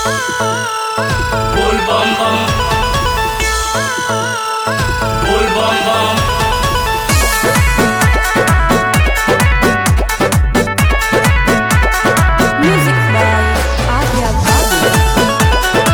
बोल बम बम बोल बम बम Music by Arya Babu.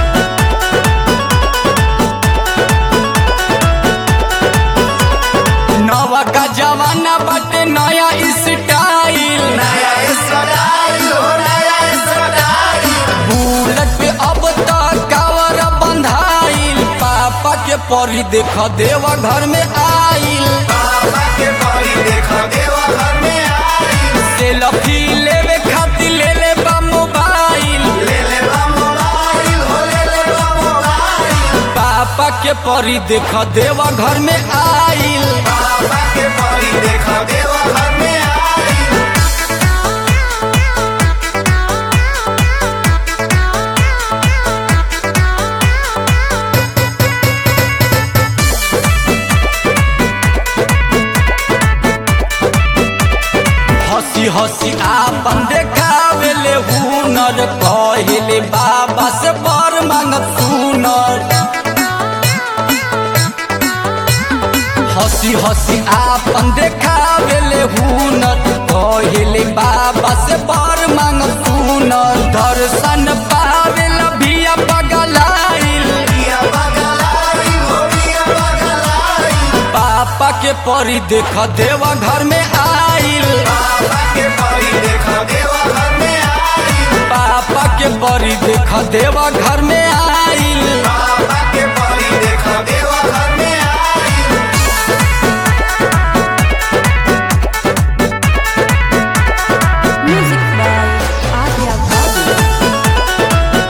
नवा का जमाना बाटे नया स्टाइल नया स्टाइल हो नया स्टाइल बुलेट पे अब तक कावर बंधाइल पापा के परी देख देवा घर में आइल पापा के परी देखो देवा घर में आई सेल्फी लेवे खातिर ले ले बा मोबाइल ले ले बा मोबाइल हो ले ले बा मोबाइल पापा के परी देख देवा घर में आइल पापा के परी देखो देवा घर में आई हंसी हंसी आपन देखावेले हुनर कहले बाबा से बर मांगत सुनर हंसी हंसी आपन देखावेले हुनर कहले बाबा से बर मांगत सुनर दर्शन पावेला भिया पगलाइल पिया बगलाई हो पिया बगलाई पापा के परी देख देवा घर में आइल पापा के परी देखो देवा घर में आई पापा के परी देख देवा घर में आइल पापा के परी देखो देवा घर में आई Music by Arya Babu.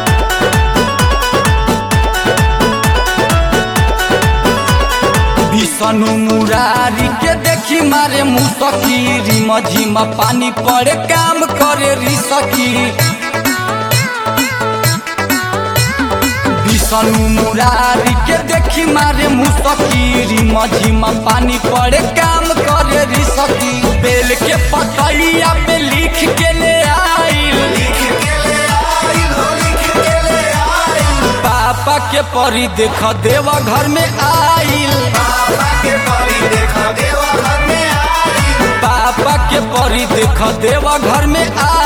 Vishnu Murari के देखी मारे मुसकी रिम झिम पानी पड़े काम करे रिसकी विष्णु मुरारी के देखी मारे मुसकी रिम झिम पानी पड़े काम करे रिसकी बेल के पतैया पे लिख के ले आइल लिख के ले आई हो लिख के ले आई पापा के परी देख देवा घर में आइल पापा के परी देखो देवा घर में आई पापा के परी देख देवा घर में आ